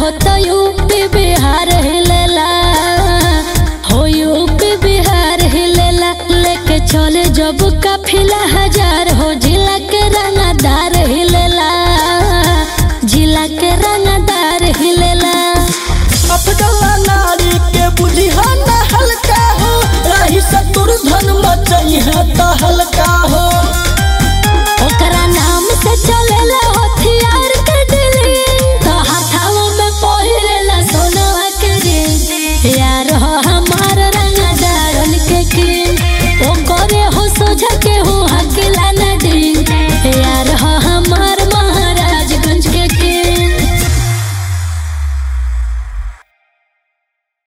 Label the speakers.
Speaker 1: तो यूपी बिहार हिलेला हो यूपी बिहार हिलेला लेके चले जब काफिला हजार हो जिला के रंगदार हिलेला जिला के रंगदार हिलेला
Speaker 2: अफजला नारी के बुझिहा न हल्का हो रही सतुर धन मचई है त हल्का हो